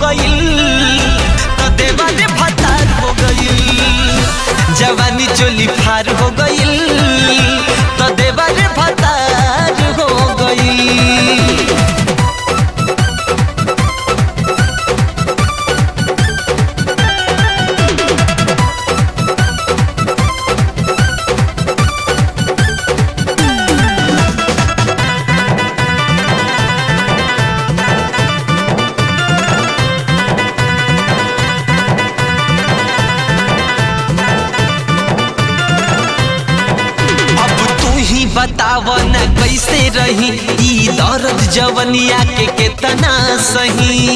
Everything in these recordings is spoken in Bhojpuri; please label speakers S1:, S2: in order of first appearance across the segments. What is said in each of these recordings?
S1: गईल तो देवारे भतार हो गईल जवानी चोली फार हो गईल तो देवारे भतार हो गईल अब तू ही बताव न कैसे रही ई दर्द जवनिया के केतना सही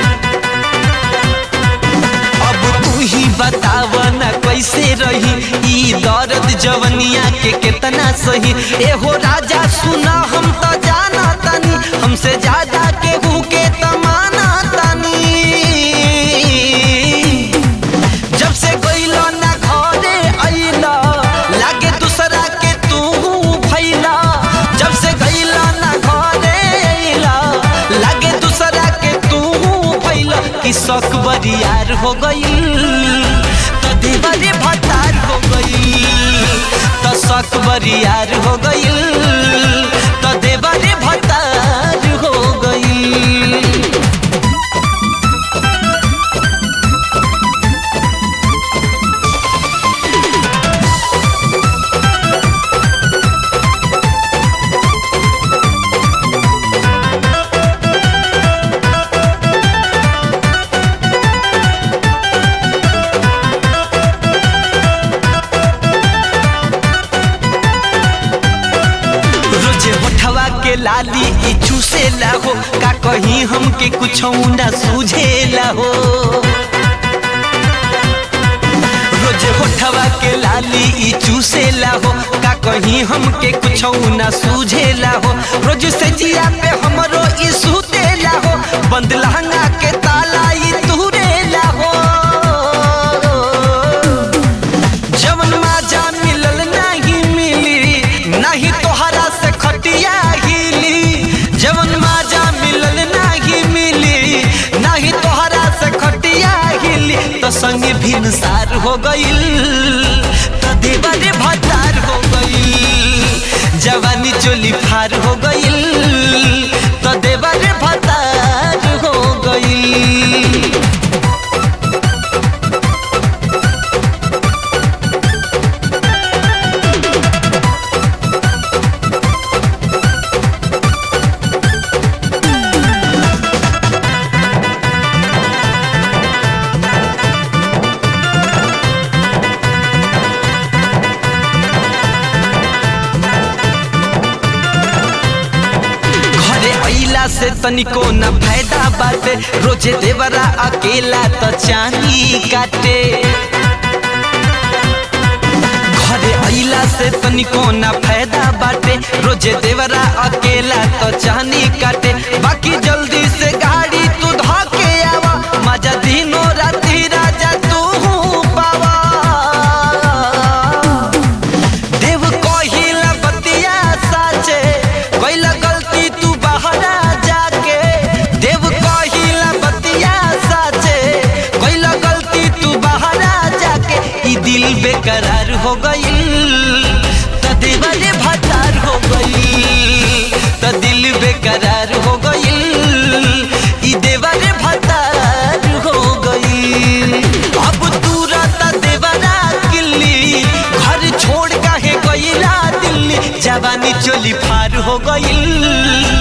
S1: अब तू ही बताव न कैसे रही ई दर्द जवनिया के केतना सही एहो राजा सुना हम तो जाना तनी हमसे ज्यादा केहू के तमाना तनी जब से गइलो ना घरे अइला लागे दूसरा के तू भइला जब से गइलो ना घरे अइला लागे दूसरा के तू भइला कि शौक बरियार हो गइल तो देवरे भतार हो गइल तो शौक बरियार हो गइल तो देवरे भतार हो गइल रोजे होठवा के लाली ई चूसेला हो का कहीं हमके कुछ ना सूझेला हो रोजे होठवा के लाली ई चूसेला हो का कहीं हमके कुछ ना सूझेला हो रोज से जिया पे हमरो ई सुतेला हो बंद लहंगा के ताला ई तुरेला हो जवन माजा मिलल नहीं मिली नहीं तोहरा से खटिया हिली जवन माजा मिलल नहीं मिली नहीं तोहरा से खटिया हिली तो संग भिनसार हो गईल तो देवरे भतार हो गईल जवानी चोली फार हो गईल तो देवरे भतार हो गईल घरे अइला से तनिको न फायदा बाटे रोजे देवरा अकेला त चानी काटे घरे अइला से तनिको न फायदा बाटे रोजे देवरा अकेला त चानी काटे बाकी जल्दी से गाड़ी तू धके आवा मजा दिनो राती राजा तू पावा देव कहिला बतिया साचे कैला गलती तू बहरा जाके देव कहिला बतिया साचे कैला गलती तू बहरा जाके ई दिल बेकरार हो गईल त देवरे भतार हो गईल त दिल बेकरार हो गईल ई देवरे भतार हो गईल अब तू रहता देवरा किल्ली घर छोड़ काहे गईला दिल्ली जवानी चोली फार हो गईल